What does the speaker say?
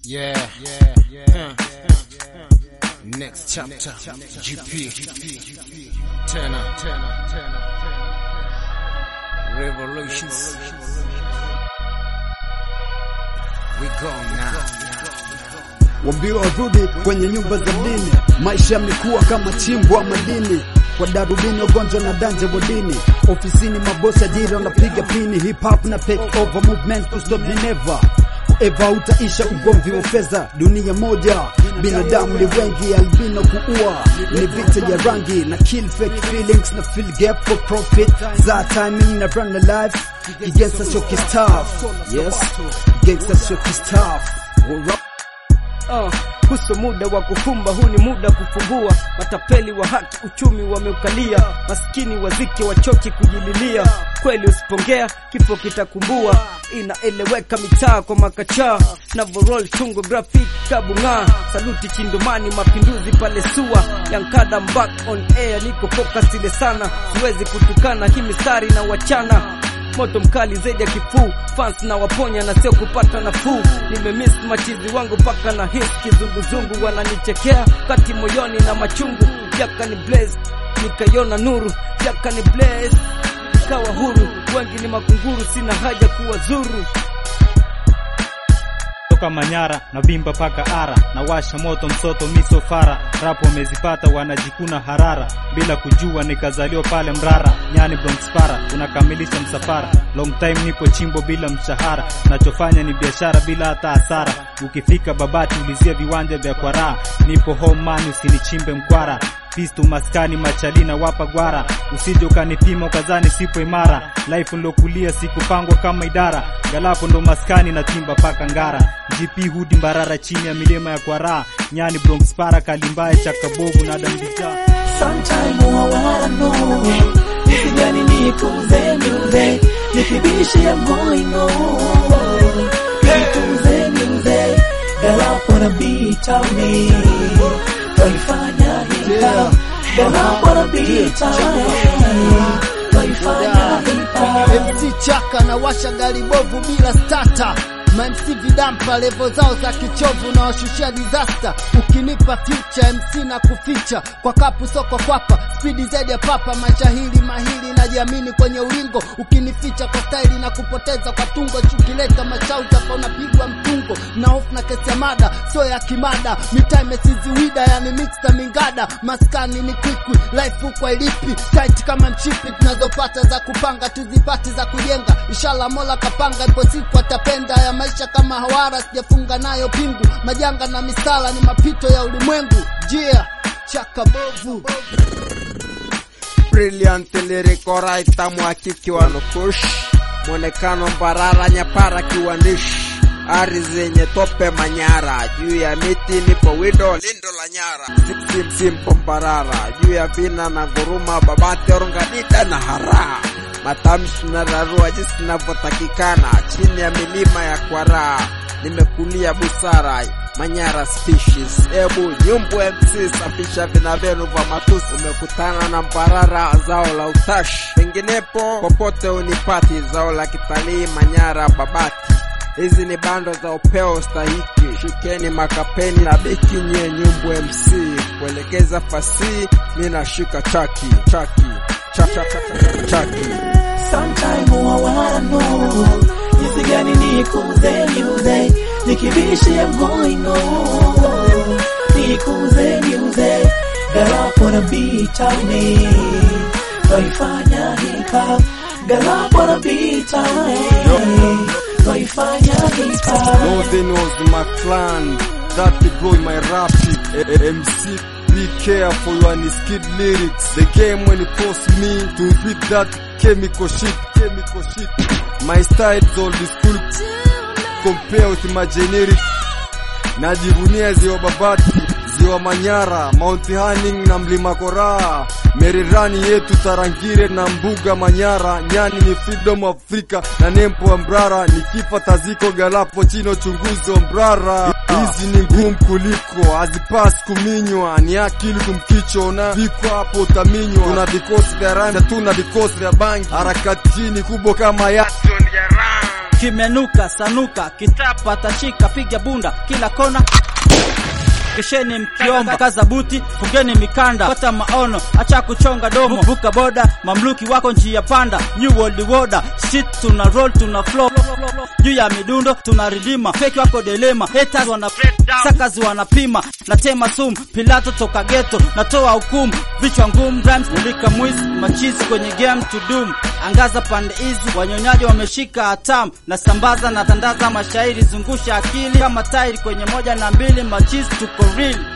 Yeah, yeah, yeah. Next chapter, GP. Tena, tena, tena. Revolutions. We go now. Wambiwa warudi kwenye nyumba za dini, maisha yamekuwa kama chimbwa madini kwa darubini, ugonjwa na danje bodini, ofisini mabosi ajira wanapiga pini, hip hop na take over movement to stop the never Eva utaisha ugomvi wa fedha, dunia moja, binadamu ni wengi, albino kuua ni vita ya rangi na kill fake feelings na fill gap for profit, za timing na run a life, gangsta shoki staff, yes, gangsta shoki staff, We're up. Uh, huso muda wa kufumba, huu ni muda kufungua. Matapeli wa haki uchumi wameukalia, maskini wazike wachoki kujililia. Kweli usipongea kifo kitakumbua, inaeleweka mitaa kwa makachaa na vorol chungo graphic kabung'aa. Saluti Chindomani, mapinduzi pale sua yankada back on air, niko focus ile sana, siwezi kutukana hii mistari na wachana moto mkali zaidi ya kifuu fans na waponya na sio kupata nafuu nimemiss machizi wangu paka na his kizunguzungu wananichekea kati moyoni na machungu jaka ni blaze nikaiona nuru jaka ni blaze nikawa huru wengi ni makunguru sina haja kuwa zuru toka Manyara na vimba paka ara na washa moto msoto misofara rapo wamezipata wanajikuna harara bila kujua nikazaliwa pale Mrara nyani Bronx para unakamilisha msafara long time nipo chimbo bila mshahara nachofanya ni biashara bila hata hasara ukifika Babati ulizia viwanja vya kwaraa nipo home man usinichimbe mkwara pistu maskani machalina wapa gwara usije ukanipima ukazani sipo imara life nilokulia sikupangwa kama idara galapo ndo maskani na timba paka ngara gp hudi mbarara chini ya milima ya kwaraa nyani bronx para kalimbaye chakabovu na dambija Sometime I wanna know If gani nikuze niuze Nikibishi I'm going on Nikuze niuze Girl I wanna be tame Twaifanya hika Girl I wanna be tame Twaifanya hika MC Chaka na washa gari bovu bila stata MC vidampa levo zao za kichovu na washushia disaster. Ukinipa future MC na kuficha kwa kapu soko kwapa spidi zaidi ya papa mashahiri mahiri na jiamini kwenye ulingo. Ukinificha kwa staili na kupoteza kwa tungo, chukileta mashauta kwa unapigwa mtungo na hofu na kesi ya mada sio ya kimada. Mitaa imesiziwida yani mixta mingada, maskani ni kwikwi life huko ilipi tight kama mchipi, tunazopata za kupanga tuzipati za kujenga. Inshallah Mola kapanga, ipo siku atapenda ya maisha kama hawara, sijafunga nayo pingu. Majanga na misala ni mapito ya ulimwengu. Jia chaka bovu brilliant lyrical writer mhakiki wa nukush mwonekano mbarara nyapara kiwandishi ari zenye tope manyara juu ya miti nipo wido lindo la nyara Sim- simpo mbarara juu ya vina na nguruma babati orongadida na haraa matamshi na rarua jinsi inavyotakikana chini ya milima ya kwaraa nimekulia busara Manyara species. Ebu nyumbu MC safisha vina vyenu vya matusi. Umekutana na mbarara, zao la utashi. Penginepo popote unipati, zao la kitalii Manyara Babati. Hizi ni bando za upeo stahiki, shikeni makapeni na beki nye nyumbu MC kuelekeza fasihi, mi nashika chaki chaki cha- cha- cha- chaki Sometime I wanna know Jinsi gani nikuze niuze Nikibishi I'm going on Nikuze niuze Girl I wanna be tame Twaifanya hip hop Girl I wanna be tame Twaifanya hip hop Northern was my clan, that the boy my rap it. A- MC, be careful when it's kid lyrics. The game when it force me to repeat that chemical shit, chemical shit. My style is old school, compare with my generic. Najivunia ziwa Babati, ziwa Manyara, Mount Hanning na mlima Koraa, Merirani yetu Tarangire na mbuga Manyara, Nyani ni freedom of Africa na nempo wa Mbrara, nikifa taziko galapo chino chunguzo Mbrara. Hizi ni ngumu kuliko hazipasi kuminywa, ni akili kumkicho na viko hapo utaminywa. Tuna vikosi vya randa, tuna vikosi vya bangi, harakati hii ni kubwa kama Yason ya rangi kimenuka sanuka kitapa tashika piga bunda kila kona kesheni mkiomba kaza buti fungeni mikanda pata maono acha kuchonga domo vuka boda mamluki wako njia panda new world order shit tuna roll tuna flow juu ya midundo tuna ridima feki wako delema haters wana sakazi wanapima natema sumu pilato toka geto natoa hukumu vichwa ngumu rhymes mulika mwizi machizi kwenye game to doom angaza pande hizi wanyonyaji wameshika hatamu na sambaza na tandaza mashairi zungusha akili kama tairi kwenye moja na mbili machizi tuko real